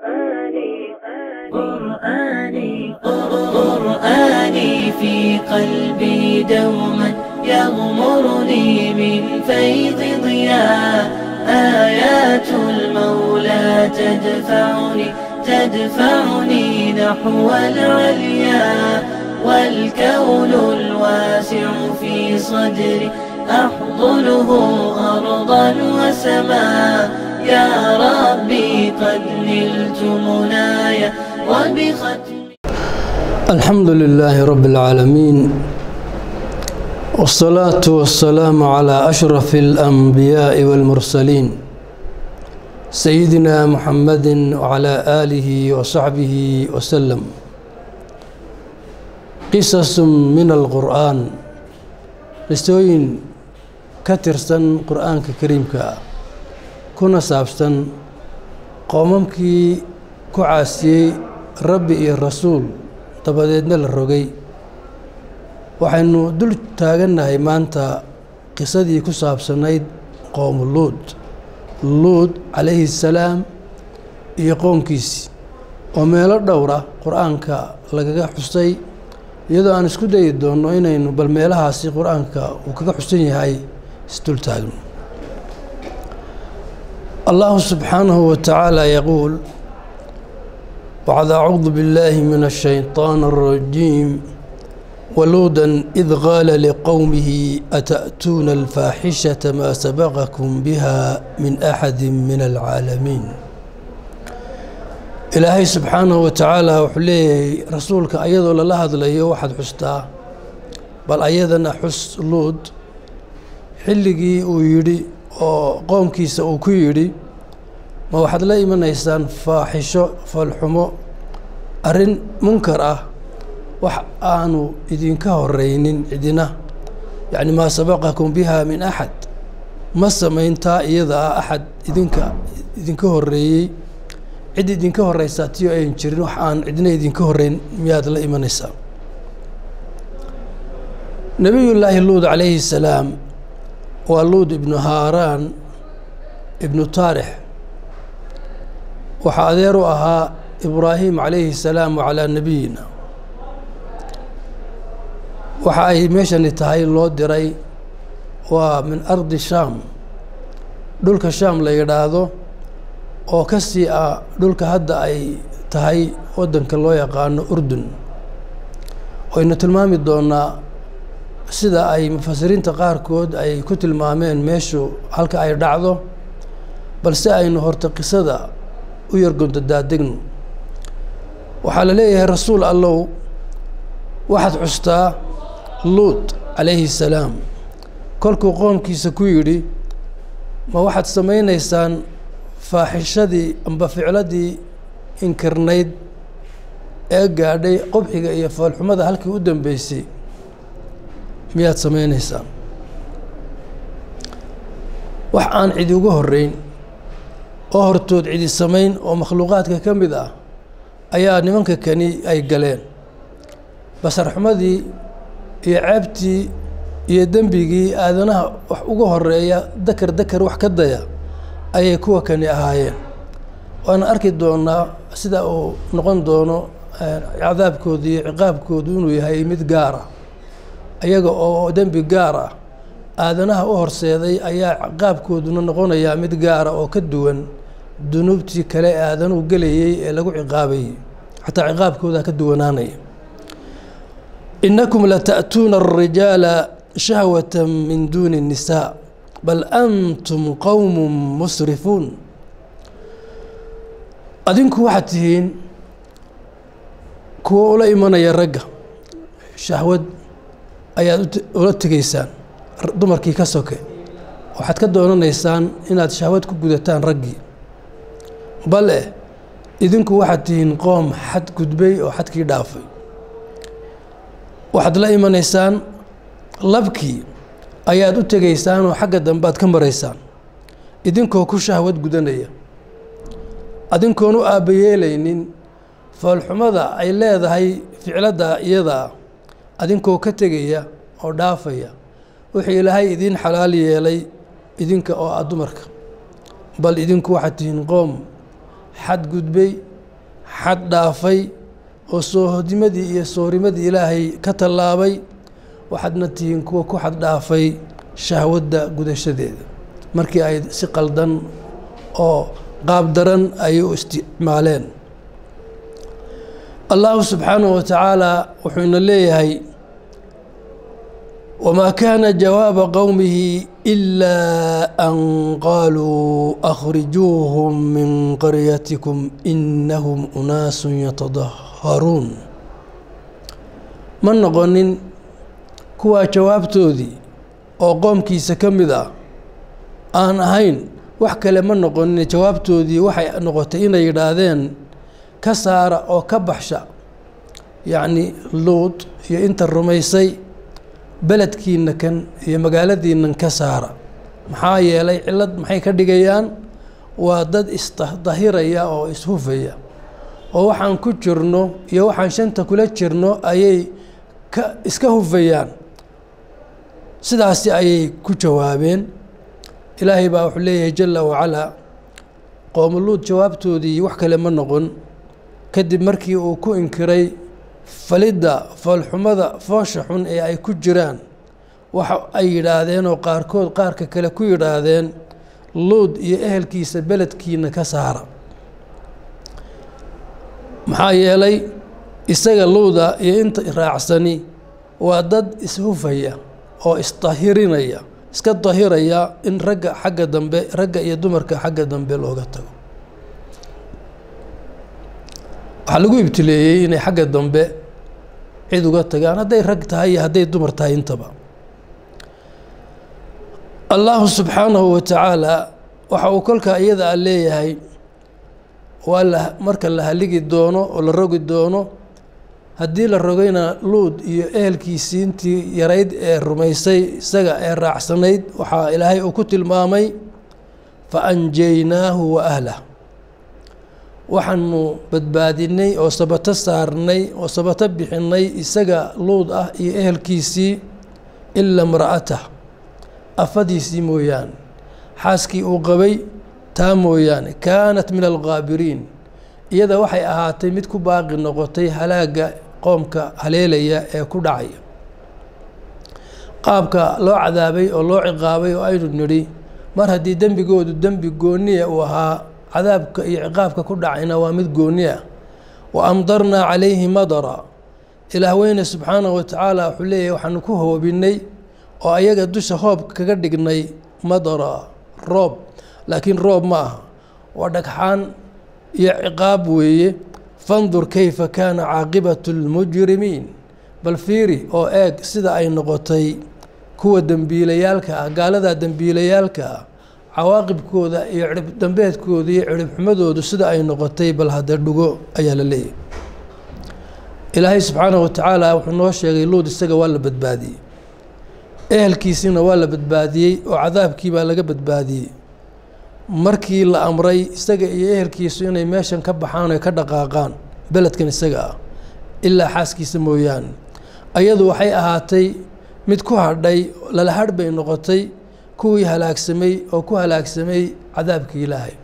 قرآني قرآني في قلبي دوما يغمرني من فيض ضياء آيات المولى تدفعني تدفعني نحو العليا والكون الواسع في صدري أحضنه أرضا وسماء يا ربي قد نلت منايا وبختم الحمد لله رب العالمين والصلاة والسلام على أشرف الأنبياء والمرسلين سيدنا محمد وعلى آله وصحبه وسلم قصص من القرآن qisooyin ka tirsan qur-aanka kariimka ah kuna saabsan qoomamkii ku caasiyey rabbi iyo rasuul dabadeedna la rogay waxaynu dul taagannahay maanta qisadii ku saabsanayd qowmu luud luud calayhi salaam iyo qoomkiisi oo meelo dhowra qur-aanka lagaga xusay iyadoo aan isku dayi doonno inaynu bal meelahaasi qur-aanka uu kaga xusan yahay isdul taagno allahu subxaanahu wa tacaala yaquul bacd acuudu biاllaahi min الshayطaan الrajiim waluuda id qaala liqowmihi ata'tuuna alfaaxishaةa maa sabaqakum biha min axadi min alcaalamiin ilaahay subxaanahu wa tacaala wuxuu leeyahay rasuulka ayadoo lala hadlayo waxaad xustaa bal ayadana xus luud xilligii uu yidhi oo qoomkiisa uu ku yidhi ma waxaad la imanaysaan faaxisho falxumo arrin munkar ah wax aanu idinka horeynin cidina yacni maa sabaqakum biha min axad ma samayntaa iyada ah axad idinka idinka horeeyey cid idinka horeysaa tiyo ayan jirin wax aan cidna idinka horeyn miyaad la imanaysaa nebiyullaahi luud calayhi salaam waa luud ibnu haaraan ibnu taarix waxaa adeer u ahaa ibraahim calayhi salaam wacalaa nebiyina waxa ay meeshani tahay loo diray waa min ardi shaam dhulka shaam la yidhaahdo oo ka sii ah dhulka hadda ay tahay waddanka loo yaqaano urdun waynu tilmaami doonaa sida ay mufasiriinta qaarkood ay ku tilmaameen meeshu halka ay dhacdo balse aynu horta qisada u yargonto daadegno waxaa la leeyahay rasuul allow waxaad xustaa luud calayhi salaam kolkuu qoomkiisa ku yidhi ma waxaad samaynaysaan faaxishadii amba ficladii inkirnayd ee gaadhay qubxiga iyo foolxumada halkii u dambeysay miyaad samaynaysaa wax aan cidi uga horeyn oo hortood cidi samayn oo makhluuqaadka ka mid ah ayaa nimanka kani ay galeen basarxumadii iyo ceebtii iyo dembigii aadanaha wax uga horeeya dakar dakar wax ka daya ayay kuwa kani ahaayeen waana arki doonaa sida uu noqon doono cadaabkoodu iyo ciqaabkoodu inuu yahay mid gaar ah iyaga oo dembi gaar ah aadanaha u horseeday ayaa ciqaabkooduna noqonayaa mid gaara oo ka duwan dunuubtii kale ee aadanuhu gelayey ee lagu ciqaabayey xataa ciqaabkooda ka duwanaanaya inakum lata'tuuna الrijaala shahwata min duuni الnisaa bal antum qowm musrifuun adinku waxaad tihiin kuwo ula imanaya ragga shahwad ayaad ula tegaysaan dumarkii ka soke waxaad ka doonanaysaan inaad shahwad ku gudataan raggii bale idinku waxaad tihiin qoom xad gudbay oo xadkii dhaafay waxaad la imanaysaan labkii ayaad u tegaysaan oo xagga dambe aad ka maraysaan idinkoo ku shahwad gudanaya adinkoon u aabbayeelaynin foolxumada ay leedahay ficladda iyadaa adinkoo ka tegaya oo dhaafaya wuxuu ilaahay idiin xalaal yeelay idinka oo ah dumarka bal idinku waxaad tihiin qoom xad gudbay xad dhaafay oo soohodimadii iyo soorimadii ilaahay ka tallaabay waxaadna tihiin kuwa ku xad dhaafay shahwadda gudashadeeda markii ay si qaldan oo qaab daran ay u isticmaaleen allahu subxaanahu wa tacaala wuxuuna leeyahay wamaa kaana jawaaba qowmihi ilaa an qaaluu akhrijuuhum min qaryatikum inahum unaasun yatadaharuun ma noqonin kuwaa jawaabtoodii oo qoomkiisa ka mid ah aan ahayn wax kale ma noqonin jawaabtoodii waxay noqotay inay yidhaahdeen ka saara oo ka baxsha yacni luud iyo inta rumaysay beledkiina kan iyo magaaladiinan ka saara maxaa yeelay cillad maxay ka dhigayaan waa dad isdahiraya oo ishufaya oo waxaan ku jirno iyo waxaan shanta kula jirno ayay ka iska hufayaan sidaasi ayay ku jawaabeen ilaahay baa wuxuu leeyahay jala wacalaa qoomuluud jawaabtoodii wax kale ma noqon kadib markii uu ku inkiray falidda foolxumada foosha xun ee ay ku jiraan waxa ay yidhaahdeen oo qaarkood qaarka kale ku yidhaahdeen luud iyo ehelkiisa beledkiina ka saara maxaa yeelay isaga luuda iyo inta raacsani waa dad ishufaya oo isdahirinaya iska dahiraya in ragga xagga dambe ragga iyo dumarka xagga dambe looga tago waxaa lagu ibtileeyey inay xagga dambe cid uga tagaan hadday rag tahay iyo hadday dumar tahay intaba allahu subxaanahu wa tacaala waxa uu kolkaa iyada a leeyahay waa la marka la haligi doono oo la rogi doono haddii la rogayna luud iyo ehelkiisii intii yarayd ee rumaysay isaga ee raacsanayd waxaa ilaahay uu ku tilmaamay fa anjaynaahu wa ahlah waxaanu badbaadinay oo sabato saarnay oo sabato bixinay isaga luud ah iyo ehelkiisii ilaa mra'atah afadiisii mooyaane xaaskii uu qabay taa mooyaane kaanat min algaabiriin iyada waxay ahaatay mid ku baaqi noqotay halaagga qoomka haleelaya ee ku dhacaya qaabka loo cadaabay oo loo ciqaabay oo aynu nidhi mar haddii dembigoodu dembi gooniya uu ahaa cadaabka iyo ciqaabka ku dhacayna waa mid gooni ah wa amdarnaa calayhi madara ilaah weyne subxaanahu wa tacaala wuxuu leeyahay waxaanu ku hoobinay oo ayaga dusha hoob kaga dhignay madara roob laakiin roob ma aha waa dhagxaan iyo ciqaab weeye fandur kayfa kaana caaqibatu lmujrimiin bal fiiri oo eeg sida ay noqotay kuwa dembiilayaalka ah gaaladaa dembiilayaalka ah cawaaqibkooda iyo cirib dambeedkooda iyo cirib xumadoodu sida ay noqotay bal hadda dhugo ayaa la leeyahy ilaahay subxaanahu wa tacaala wuxuu noo sheegay luud isaga waa la badbaadiyey ehelkiisiina waa la badbaadiyey oo cadaabkii baa laga badbaadiyey markii la amray isaga iyo ehelkiisu inay meeshan ka baxaan oy ka dhaqaaqaan beledkan isaga ah ilaa xaaskiisa mooyaane ayadu waxay ahaatay mid ku hadhay lala hadh bay noqotay kuwii halaagsamay oo ku halaagsamay cadaabkii ilaahay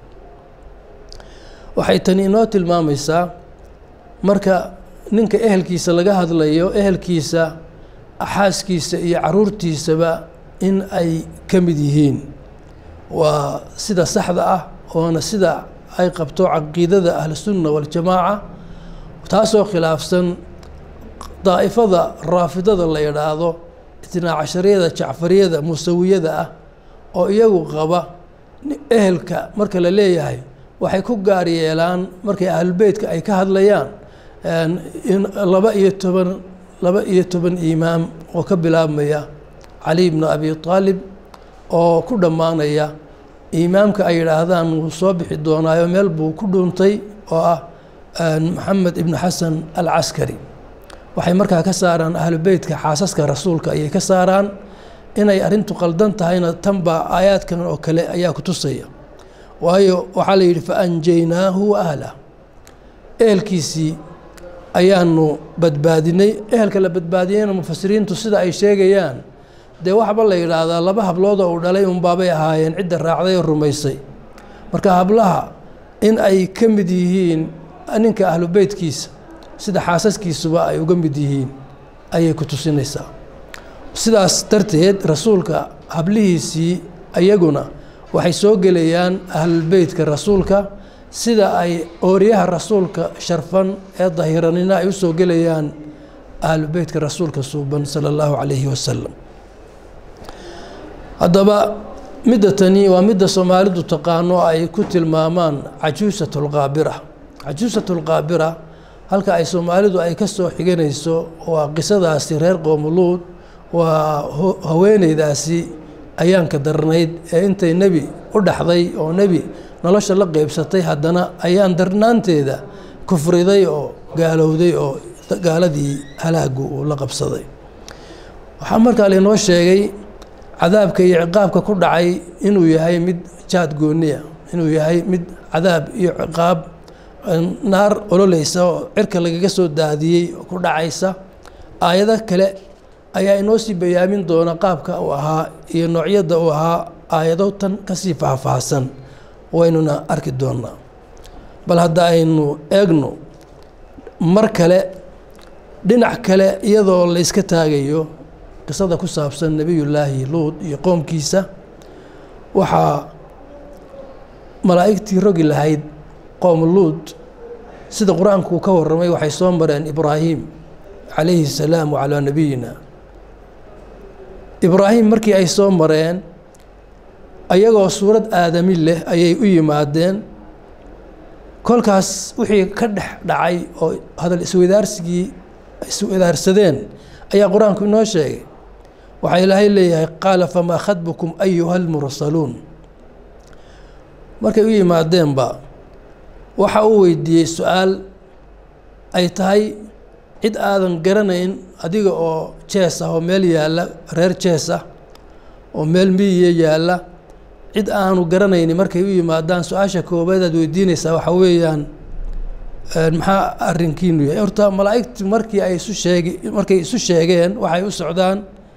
waxay tani inoo tilmaamaysaa marka ninka ehelkiisa laga hadlayo ehelkiisa xaaskiisa iyo caruurtiisaba in ay ka mid yihiin waa sida saxda ah oona sida ay qabto caqiidada ahlusunna waljamaaca taasoo khilaafsan daa'ifada raafidada la yidhaahdo itnaa cashariyada jacfariyada musawiyada ah oo iyagu qaba ehelka marka la leeyahay waxay ku gaar yeelaan markay ahlulbeytka ay ka hadlayaan in laba iyo toban laba iyo toban imaam oo ka bilaabmaya cali bnu abi aalib oo ku dhammaanaya imaamka ay yidhaahdaan wuu soo bixi doonaayo meel buu ku dhuuntay oo ah maxamed ibnu xasan alcaskari waxay markaa ka saaraan ahlubeytka xaasaska rasuulka ayay ka saaraan inay arrintu qaldan tahayna tanbaa aayaadkan oo kale ayaa ku tusaya waayo waxaa la yidhi faanjaynaahu wa ahlah ehelkiisii ayaanu badbaadinay ehelka la badbaadiyeyna mufasiriintu sida ay sheegayaan dee waxba la yidhaahdaa laba hablood oo uu dhalay unbaabay ahaayeen cidda raacday oo rumaysay marka hablaha in ay ka mid yihiin ninka ahlu beytkiisa sida xaasaskiisuba ay uga mid yihiin ayay ku tusinaysaa sidaas darteed rasuulka hablihiisii ayaguna waxay soo gelayaan ahlulbeytka rasuulka sida ay ooryaha rasuulka sharfan ee dahiranina ay u soo gelayaan ahlubeytka rasuulka suuban sala allahu calayhi wasalam haddaba midda tani waa midda soomaalidu taqaano ay ku tilmaamaan cajuusatulqaabira cajuusatulqaabira halka ay soomaalidu ay ka soo xiganayso waa qisadaasi reer qoomuluud waa haweeneydaasi ayaanka darnayd ee intay nebi u dhaxday oo nebi nolosha la qeybsatay haddana ayaan darnaanteeda kufriday oo gaalowday oo gaaladii halaagu uu la qabsaday waxaa markaa lainoo sheegay cadaabka iyo ciqaabka ku dhacay inuu yahay mid jaad gooniya inuu yahay mid cadaab iyo ciqaab naar ololeysa oo cirka lagaga soo daadiyey oo ku dhacaysa aayado kale ayaa inoo sii bayaamin doona qaabka uu ahaa iyo noocyadda uu ahaa aayado tan kasii faahfaahsan waynuna arki doonaa bal hadda aynu eegno mar kale dhinac kale iyadoo la yska taagayo qisada ku saabsan nebiyullaahi luud iyo qoomkiisa waxaa malaa'igtii rogi lahayd qoom luud sida qur-aanku uu ka warramay waxay soo mareen ibraahim calayhi salaam wacalaa nabiyina ibraahim markii ay soo mareen ayagoo suurad aadami leh ayay u yimaadeen kolkaas wixii ka dhex dhacay oo hadal iswadaarsigii iswadaarsadeen ayaa qur-aanku inoo sheegay waxaa ilaahay leeyahay qaala famaa khadbukum ayuha almursaluun markay u yimaadeenba waxa uu weydiiyey su-aal ay tahay cid aadan garanayn adiga oo jees ah oo meel yaalla reer jees ah oo meel miyiya yaalla cid aanu garanayni markay u yimaadaan su-aasha koobaad aad weydiinaysaa waxaa weeyaan maxaa arrinkiinu yahay horta malaa'igti markii ay isu sheegi markay isu sheegeen waxay u socdaan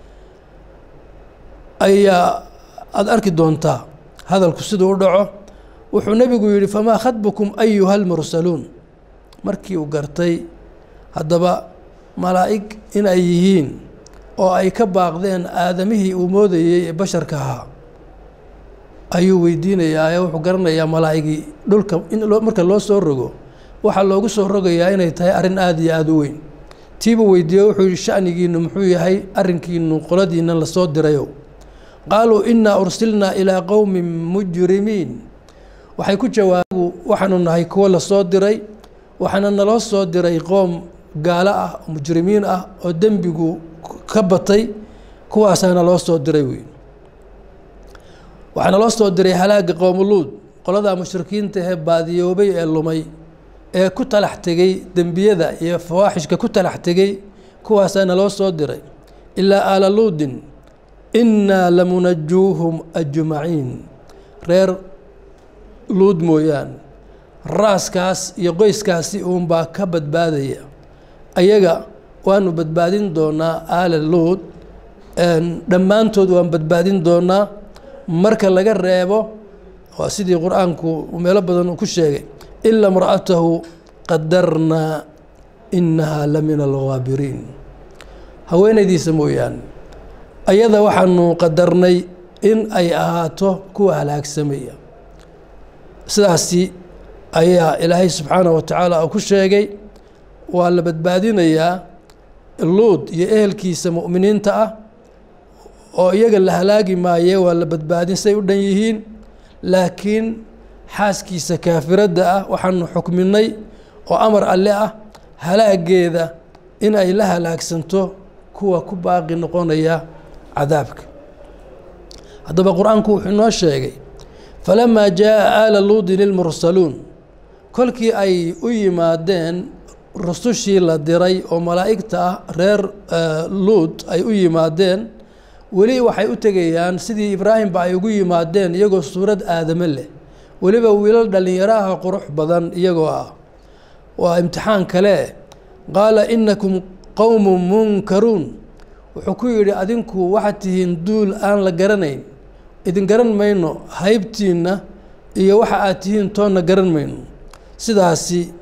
ayaa aada arki doontaa hadalku siduu u dhaco wuxuu nebigu yidhi famaa khadbukum ayuha almursaluun markii uu gartay haddaba malaa'ig in ay yihiin oo ay ka baaqdeen aadamihii uu moodayey ee basharka ahaa ayuu weydiinayaa ee wuxuu garanayaa malaa'igii dhulka in marka loo soo rogo waxaa loogu soo rogayaa inay tahay arrin aada iyo aada u weyn tiibuu weydiiye wuxuu yihi shanigiinu muxuu yahay arrinkiinu qoladiina lasoo dirayow qaaluu innaa ursilnaa ilaa qowmin mujrimiin waxay ku jawaabu waxaanu nahay kuwo lasoo diray waxaana naloo soo diray qoom gaalo ah oo mujrimiin ah oo dembigu ka batay kuwaasaa naloo soo diray wey waxaa naloo soo diray halaaga qoomuluud qoladaa mushrikiinta ee baadiyoobay ee lumay ee ku talax tegey dembiyada iyo fawaaxishka ku talax tegey kuwaasaa naloo soo diray ilaa aala luudin innaa lamunajuuhum ajmaciin reer luud mooyaane raaskaas iyo qoyskaasi uunbaa ka badbaadaya ayaga waanu badbaadin doonaa aala luud dhammaantood waan badbaadin doonaa marka laga reebo waa sidii qur-aanku meelo badan uu ku sheegay ila imra'atahu qadarnaa inahaa la min alghaabiriin haweenaydiisa mooyaane ayada waxaanu qadarnay in ay ahaato kuwa halaagsamaya sidaasi ayaa ilaahay subxaanah wa tacaala uu ku sheegay waa la badbaadinayaa luud iyo ehelkiisa mu'miniinta ah oo iyaga la halaagi maaye waa la badbaadin say u dhan yihiin laakiin xaaskiisa kaafiradda ah waxaanu xukminay oo amar alle ah halaageeda in ay la halaagsanto kuwa ku baaqi noqonaya cadaabka haddaba qur-aanku wuxuu inoo sheegay falamaa jaa aala luudin ilmursaluun kolkii ay u yimaadeen rusushii la diray oo malaa'igta ah reer luud ay u yimaadeen weli waxay u tegayaan sidii ibraahimba ay ugu yimaadeen iyagoo suurad aadame leh weliba wiilal dhallinyaro ah qurux badan iyagoo ah waa imtixaan kale qaala inakum qowmun munkaruun wuxuu ku yidhi adinku waxaad tihiin duul aan la garanayn idin garan mayno haybtiinna iyo waxa aad tihiin toonna garan mayno sidaasi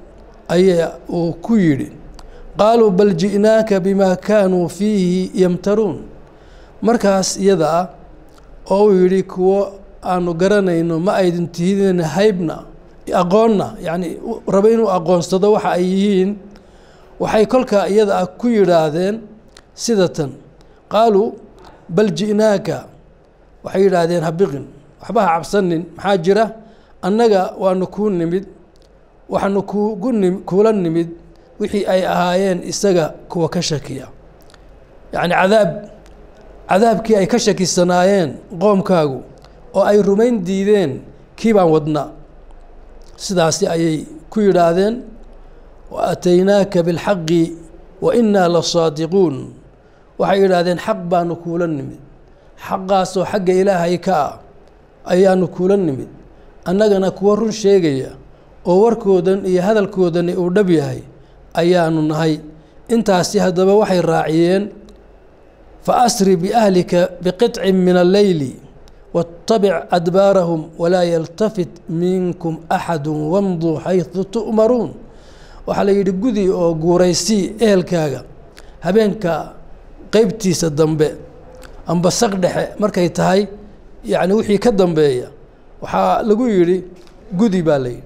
ayaa uu ku yidhi qaaluu bal ji'naaka bimaa kaanuu fiihi yamtaruun markaas iyada ah oo uu yidhi kuwo aanu garanayno ma aydin tihidin haybna aqoonna yacni rabo inuu aqoonsado waxa ay yihiin waxay kolkaa iyada ah ku yidhaahdeen sida tan qaaluu bal ji'naaka waxay yidhaahdeen habiqin waxba ha cabsanin maxaa jira annaga waanu kuu nimid waxaanu kuugu nim kuula nimid wixii ay ahaayeen isaga kuwa ka shakiya yacni cadaab cadaabkii ay ka shakisanaayeen qoomkaagu oo ay rumayn diideen kii baan wadnaa sidaasi ayay ku yidhaahdeen wa aataynaaka bilxaqi wa innaa la saadiquun waxay yidhaahdeen xaq baanu kuula nimid xaqaasoo xagga ilaahay ka ah ayaanu kuula nimid annagana kuwa run sheegaya oo warkoodan iyo hadalkoodani uu dhab yahay ayaanu nahay intaasi haddaba waxay raaciyeen fa asri biahlika biqicin min alleyli waاtabic adbaarahum walaa yaltafit minkum axadu wamduu xaydu tu'maruun waxaa la yidhi gudi oo guuraysii ehelkaaga habeenka qeybtiisa dambe amba saq dhexe markay tahay yacni wixii ka dambeeya waxaa lagu yidhi gudi baa la yidhi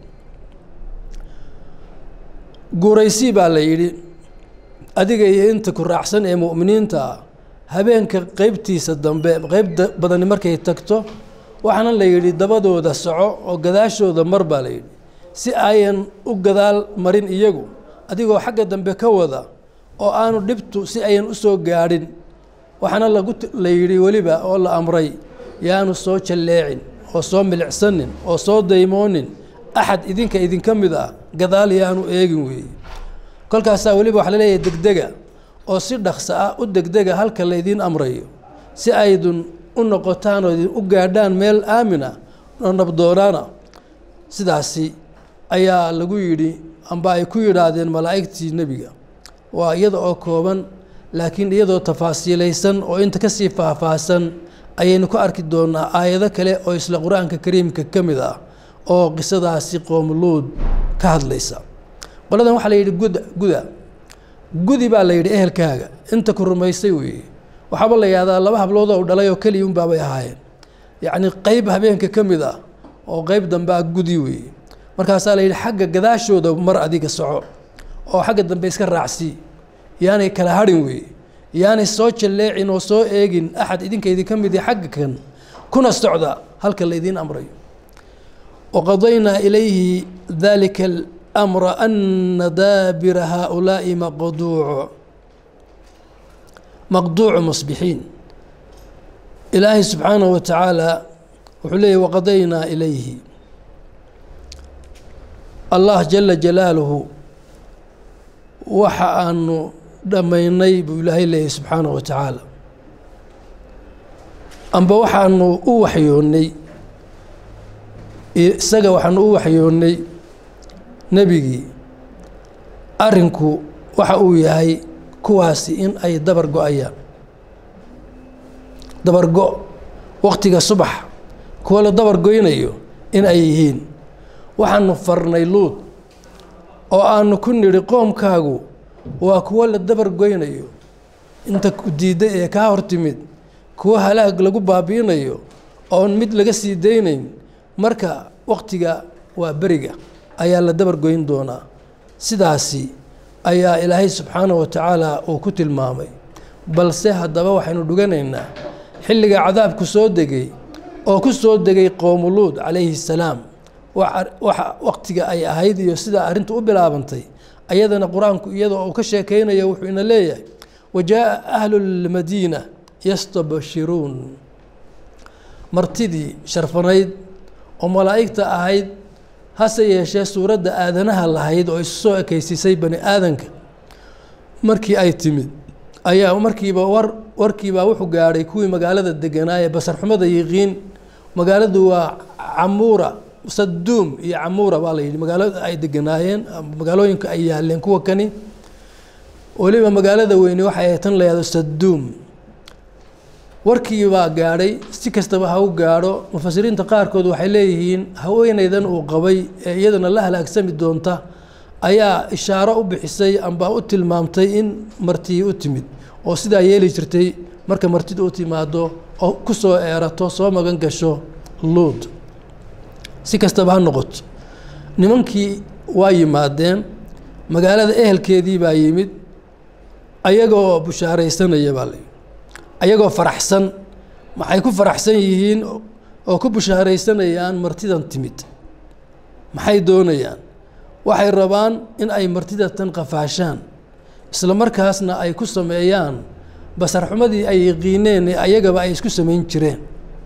guuraysii baa la yidhi adiga iyo inta ku raacsan ee mu'miniinta ah habeenka qeybtiisa dambe qeyb badani markay tagto waxaana la yidhi dabadooda soco oo gadaashooda mar baa la yidhi si ayan u gadaal marin iyagu adigoo xagga dambe ka wada oo aanu dhibtu si ayan u soo gaadhin waxaana lagu la yidhi weliba oo la amray yaanu soo jalleecin oo soo milicsanin oo soo daymoonin axad idinka idinka mid ah gadaal yaanu eegin weeye kolkaasaa weliba waxa la leeyahay degdega oo si dhaqso ah u degdega halka laydiin amrayo si aydun u noqotaan oo idin u gaadhaan meel aamina oo nabdoonaana sidaasi ayaa lagu yidhi amba ay ku yidhaahdeen malaa'igtii nebiga waa iyada oo kooban laakiin iyadoo tafaasiilaysan oo inta kasii faahfaahsan ayaynu ku arki doonaa aayado kale oo isla qur-aanka kariimka ka mid ah oo qisadaasi qoomuluud ka hadlaysa qoladan waxaa la yidhi guda guda gudi baa la yidhi ehelkaaga inta ku rumaysay weeye waxaaba la yihahdaa laba hablood oo dhalay oo keliya unbaabay ahaayeen yacni qeyb habeenka ka mid ah oo qeyb dambe ah gudi weeye markaasaa la yidhi xagga gadaashooda mar adiga soco oo xagga dambe iska raacsii yaanay kala hadhin weeye yaanay soo jalleecin oo soo eegin axad idinka idinka mid xagga kan kuna socda halka laydiin amrayo waqadaynaa ilayhi dalika alamra ana daabira haaulaa'i maqduuc maqduucu musbixiin ilaahay subxaanahu wa tacaala wuxuu leeyahy waqadaynaa ilayhi allah jala jalaaluhu waxa aanu dhammaynay buu ilaahay leeyahy subxaanahu wa tacaala amba waxaanu u waxyoonnay isaga waxaanu u waxyoonnay nebigii arrinku waxa uu yahay kuwaasi in ay dabar go-ayaan dabar go waktiga subax kuwa la dabar goynayo in ay yihiin waxaanu farnay luud oo aanu ku nidhi qoomkaagu waa kuwo la dabar goynayo inta diidda ee kaa hor timid kuwo halaag lagu baabi'inayo oon mid laga sii daynayn marka waktiga waa beriga ayaa la dabar goyn doonaa sidaasi ayaa ilaahay subxaanahu wa tacaala uu ku tilmaamay balse haddaba waxaynu dhuganaynaa xilliga cadaabku soo degay oo ku soo degay qoomuluud calayhi salaam waxa waktiga ay ahayd iyo sidaa arrintu u bilaabantay ayadana qur-aanku iyadoo uu ka sheekeynayo wuxuu ina leeyahay wa jaaءa ahlu lmadiina yastabshiruun martidii sharfanayd oo malaa'igta ahayd hase yeeshee suuradda aadanaha lahayd oo isu soo ekeysisay bani aadanka markii ay timid ayaa markiiba war warkiibaa wuxuu gaadhay kuwii magaalada deganaaye basarxumada yiqiin magaaladu waa camuura saduum iyo camuura baa la yidhi magaalada ay deganaayeen magaalooyinka ay yaaleen kuwa kani weliba magaalada weyne waxay ahayd tan la yahdo saduum warkii baa gaadhay si kastaba ha u gaadho mufasiriinta qaarkood waxay leeyihiin haweeneydan uu qabay ee iyadana la halaagsami doonta ayaa ishaaro u bixisay amba u tilmaamtay in martii u timid oo sidaa yeeli jirtay marka martida u timaado oo ku soo eerato soo magan gasho luud si kastaba ha noqoto nimankii waa yimaadeen magaalada ehelkeedii baa yimid ayagoo bushaaraysanaya baa la ayagoo faraxsan maxay ku faraxsan yihiin oo ku bushaaraysanayaan martidan timid maxay doonayaan waxay rabaan in ay martida tan qafaashaan isla markaasna ay ku sameeyaan basarxumadii ay yaqiineen ee ayagaba ay isku samayn jireen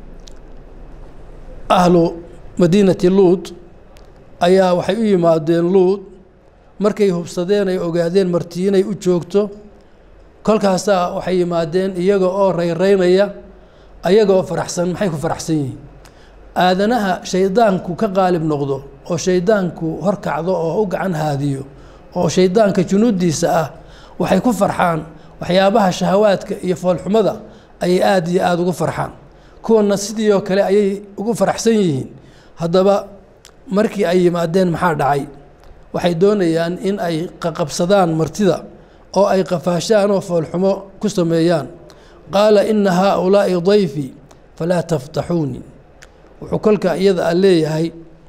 ahlu madiinati luud ayaa waxay u yimaadeen luud markay hubsadeen ay ogaadeen marti inay u joogto kolkaasaa waxay yimaadeen iyaga oo rayraynaya ayaga oo faraxsan maxay ku faraxsan yihiin aadanaha shaydaanku ka qaalib noqdo oo shaydaanku horkacdo oo u gacan haadiyo oo shaydaanka junuuddiisa ah waxay ku farxaan waxyaabaha shahawaadka iyo foolxumada ayay aada iyo aada ugu farxaan kuwana sidii oo kale ayay ugu faraxsan yihiin haddaba markii ay yimaadeen maxaa dhacay waxay doonayaan in ay qaqabsadaan martida oo ay qafaashaan oo foolxumo ku sameeyaan qaala ina haaulaa'i dayfii falaa taftaxuuni wuxuu kolka iyada a leeyahay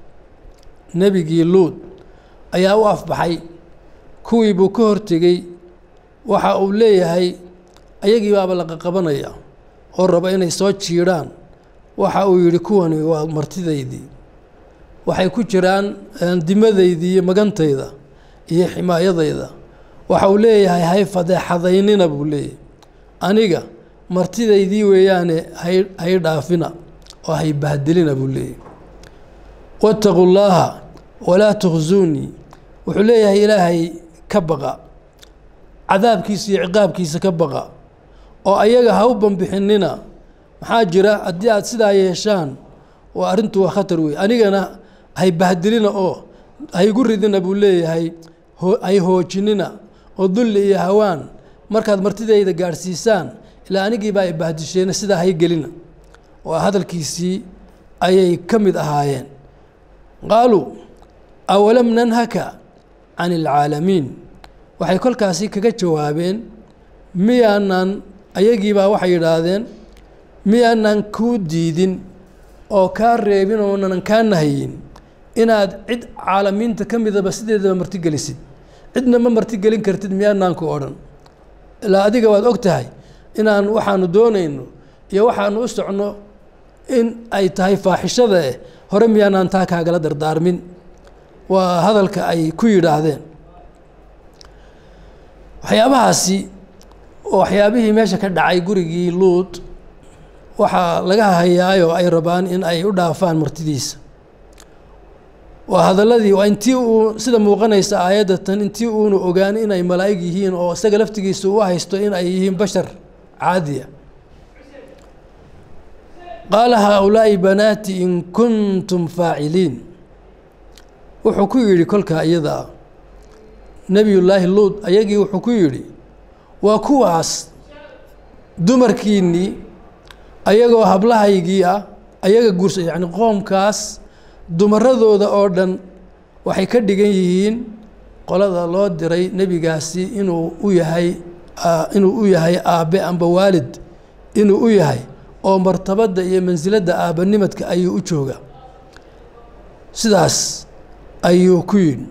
nebigii luud ayaa u afbaxay kuwii buu ka hortegey waxa uu leeyahay ayagii baaba la qaqabanaya oo raba inay soo jiidhaan waxa uu yidhi kuwani waa martidaydii waxay ku jiraan dimadaydii iyo magantayda iyo ximaayadayda waxa uu leeyahay hay fadeexadaynina buu leeyahay aniga martidaydii weeyaane hay hay dhaafina oo hay bahdilina buu leeyahay waataquu llaaha walaa tukhsuunii wuxuu leeyahay ilaahay ka baqa cadaabkiisa iyo ciqaabkiisa ka baqa oo ayaga ha u banbixinina maxaa jira haddii aad sidaa yeeshaan waa arrintu waa khatar wey anigana hay bahdilina oo haygu ridina buu leeyahay hay hoojinina oo dulli iyo hawaan markaad martidayda gaadhsiisaan ilaa anigiibaa ay bahdisheena sidaa hay gelina waa hadalkiisii ayay ka mid ahaayeen qaaluu awalam nanhaka can ilcaalamiin waxay kolkaasi kaga jawaabeen miyaanan ayagiibaa waxay yidhaahdeen miyaanan kuu diidin oo kaa reebin oonanan kaa nahayin inaad cid caalamiinta ka midaba sideedaba martigelisid cidna ma martigelin kartid miyaanaan ku odhan ilaa adiga waad og tahay inaan waxaanu doonayno iyo waxaanu u socno in ay tahay faaxishada eh hore miyaanaan taa kaagala dardaarmin waa hadalka ay ku yidhaahdeen waxyaabahaasi oo waxyaabihii meesha ka dhacay gurigii luud waxaa laga hayaayoo ay rabaan in ay u dhaafaan martidiisa waa hadaladii waa intii uu sida muuqanaysa aayaddatan intii uunu ogaan inay malaa'ig yihiin oo isaga laftigiisa u haysto in ay yihiin bashar caadiya qaala haaulaa'i banaati in kuntum faaciliin wuxuu ku yidhi kolkaa iyadaa nebiyullaahi luud ayagii wuxuu ku yidhi waa kuwaas dumarkiinnii ayagoo hablahaygii ah ayaga guursa yacni qoomkaas dumaradooda oo dhan waxay ka dhigan yihiin qolada loo diray nebigaasi inuu u yahay inuu u yahay aabbe amba waalid inuu u yahay oo martabadda iyo mansiladda aabbanimadka ayuu u jooga sidaas ayuu ku yidhi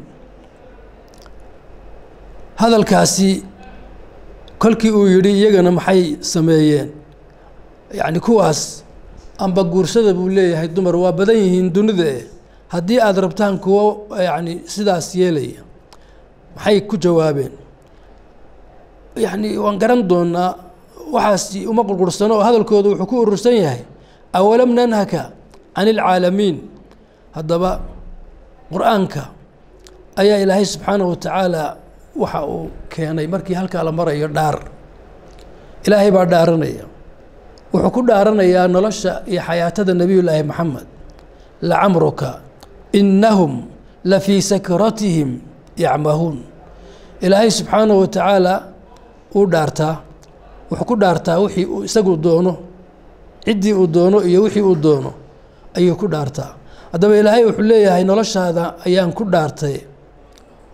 hadalkaasi kolkii uu yidhi iyagana maxay sameeyeen yacni kuwaas amba guursada buu leeyahay dumar waa badan yihiin dunida eh haddii aada rabtaan kuwo yacni sidaas yeelaya maxay ku jawaabeen yacni waan garan doonaa waxaasi uma qurqursano oo hadalkooda wuxuu ku urursan yahay awalam nanhaka can ilcaalamiin haddaba qur-aanka ayaa ilaahay subxaanahu watacaala waxa uu keenay markii halkaa la marayo dhaar ilaahay baa dhaaranaya wuxuu ku dhaaranayaa nolosha iyo xayaatada nebiyullaahi maxamed lacamruka innahum la fii sakratihim yacmahuun ilaahay subxaanahu watacaala uu dhaartaa wuxuu ku dhaartaa wixii uu isagu doono ciddii uu doono iyo wixii uu doono ayuu ku dhaartaa haddaba ilaahay wuxuu leeyahay noloshaada ayaan ku dhaartay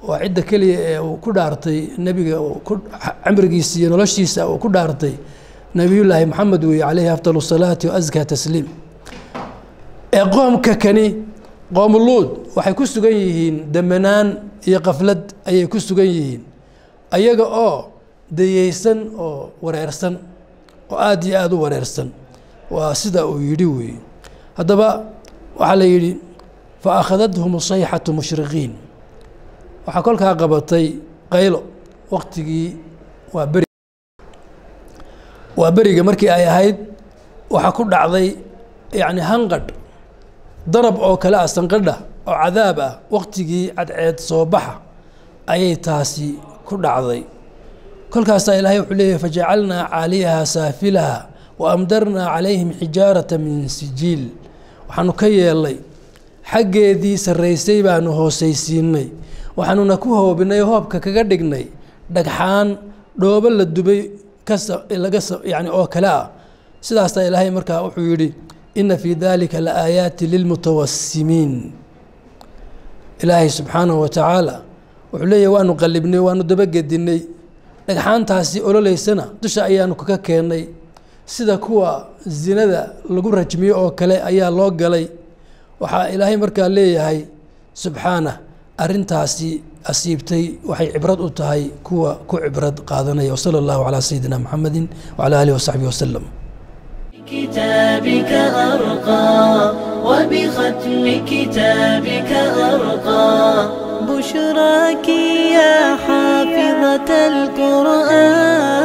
waa cidda keliya ee uu ku dhaartay nebiga camrigiisa iyo noloshiisa uu ku dhaartay nebiyullaahi maxamed weeye calayhi afdal salaati wa askaa tasliim ee qoomka kani qoomuluud waxay ku sugan yihiin damanaan iyo qaflad ayay ku sugan yihiin ayaga oo dayeysan oo wareersan oo aada iyo aada u wareersan waa sida uu yidhi weeye haddaba waxaa la yidhi fa akhadathum sayxatu mushriqiin waxaa kolkaa qabatay qaylo waktigii waa beri waa beriga markii ay ahayd waxaa ku dhacday yacni hanqadh darab oo kale ah sanqadha oo cadaab ah waktigii cadceed soo baxa ayay taasi ku dhacday kolkaasaa ilaahay wuxuu leeyahy fajacalnaa caaliyaha saafilaha wa amdarnaa calayhim xijaarata min sijiil waxaanu ka yeelnay xaggeedii sarraysay baanu hoosaysiinay waxaanuna ku hoobinay hoobka kaga dhignay dhagxaan dhoobo la dubay kalaga yani oo kale ah sidaasaa ilaahay markaa wuxuu yidhi ina fii dalika la aayaati lilmutawasimiin ilaahay subxaanahu wa tacaala wuxuu leeyahy waanu qallibnay waanu dabagedinay dhagxaantaasi ololeysana dusha ayaanu kaga keennay sida kuwa zinada lagu rajmiyo oo kale ayaa loo galay waxaa ilaahay markaa leeyahay subxaanah arrintaasi asiibtay waxay cibrad u tahay kuwa ku cibrad qaadanaya wsala allahu calaa sayidina maxamedi wcala aalihi wasaxbihi wasalam كتابك أرقى وبختم كتابك أرقى بشراك يا حافظة القرآن